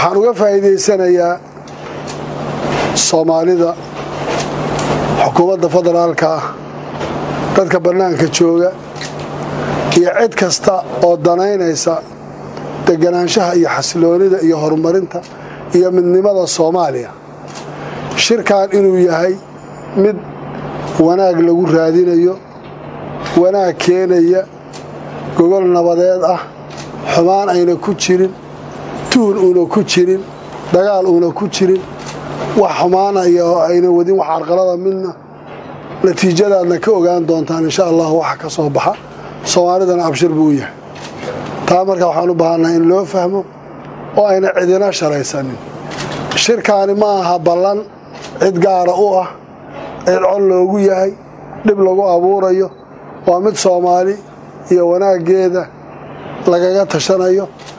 waxaan uga faa'iidaysanayaa soomaalida xukuumadda federaalka ah dadka bannaanka jooga iyo cid kasta oo danaynaysa deganaanshaha iyo xasiloonida iyo horumarinta iyo midnimada soomaaliya shirkan inuu yahay mid wanaag lagu raadinayo wanaag keenaya gogol nabadeed ah xumaan ayna ku jirin tuhun uuna ku jirin dagaal uuna ku jirin wax xumaana iyo ayna wadin wax carqalada midna natiijadaadna ka ogaan doontaan insha allah waxa ka soo baxa soomaalidana abshir buu u yahay taa marka waxaan u baahannaha in loo fahmo oo ayna cidina shalaysanin shirkaani ma aha ballan cid gaara u ah cid cod loogu yahay dhib lagu abuurayo waa mid soomaali iyo wanaaggeeda lagaga tashanayo